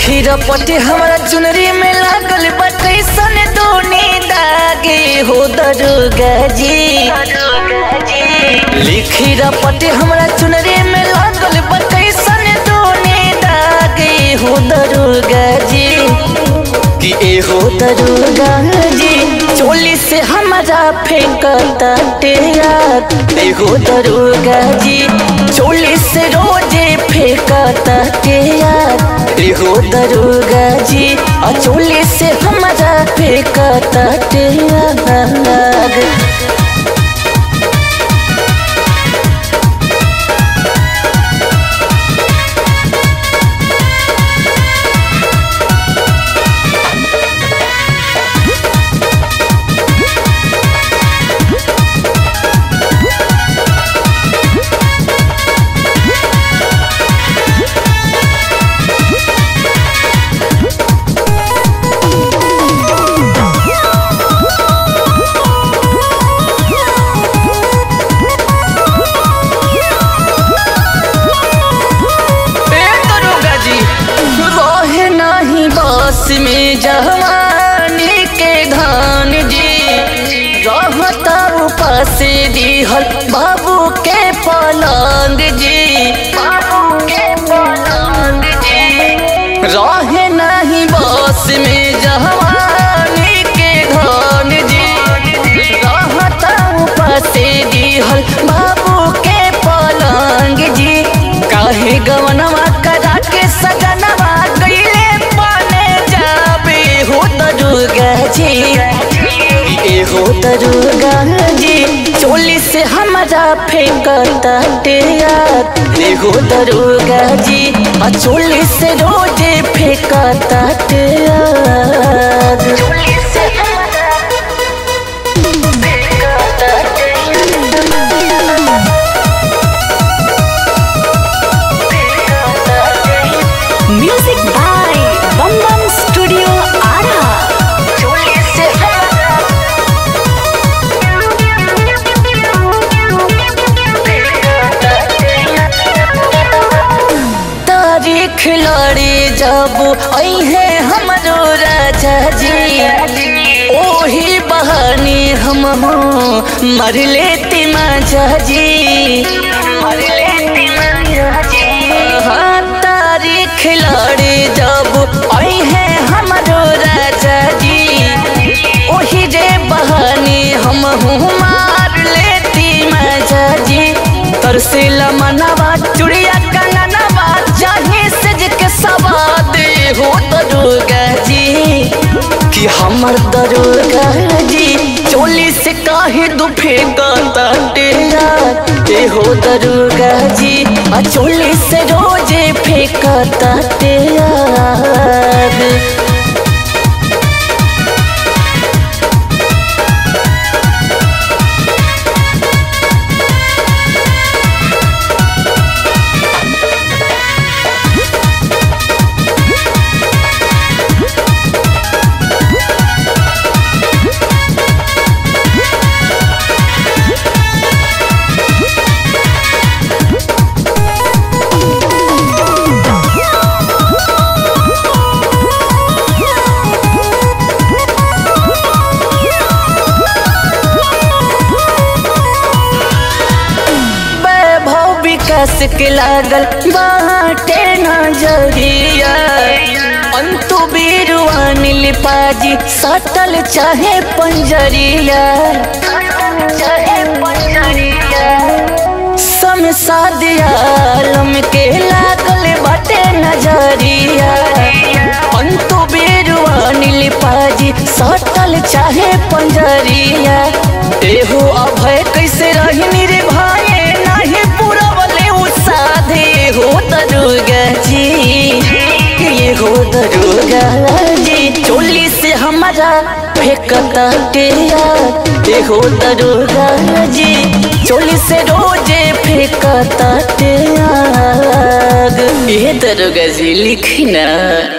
लिखी रपटे हमारा चुनरी में लागल बा कैसन दोनी दागे हो दरोगा जी लिखी रपटे हमारा चुनरी में लागल बा कैसन दोनी दागे हो दरोगा जी कि ए हो दरोगा जी चोली से हमारा फेंकता टेयार ए हो दरोगा जी चोली से रोजे फेंकता टेयार ए हो दरोगा जी आ चोली से हमारा फेंकता टेयार रहे नहीं बस में जवानी के धान जी रहता उपास दिहल बाबू के पलंग जी बाबू के पलंग जी रहे नहीं बस में जवानी के धान जी रहता उपास दिहल बाबू के पलंग जी काहे गवनवा करा के सजनवा गईले पाने जाबे हो दरुगा जी ए हो दरुगा जी चोली से हमारा फेंकता टेयार ए हो दरुगा जी आ चोली से रोजे फेंकता टेयार चोली से हमारा फेंकता music by Bam Bam studio Arrah चोली से हमारा तारीख लड़ी जब अहे हमरो राजा जी ओही बहानी हम मर लेती माजा जी मर लेती माजा जी हाँ तारीख लड़ी जब अहे हमरो राजा जी ओही रे बहानी हम मार लेती माजा जी तरसेला मनवा चुड़िया कननवा जाही सज के सवाद हो दरोगा जी कि हमर दरोगा जी चोली से काहे दुफे गाता डेरा ए हो दरोगा जी आ चोली से रोजे फेंकता टेयार वैभव विकास के लागल बाटे नजरिया अंतु बीरवान लिपाजी सटल चाहे पंजरिया चाहे पंजरिया समसाद आलम के लागल बाटे नजरिया अंतु बीरवान लिपाजी सटल चाहे पंजरिया एहो अभय कैसे रही रे भाई नहीं पूरा वाले उसाधे हो दरुगा जी ये हो दरुगा जी चोली से हमारा फेंकता टेया ये हो दरुगा जी चोली से रोजे फेंकता टेया ये दरुगा जी लिखी ना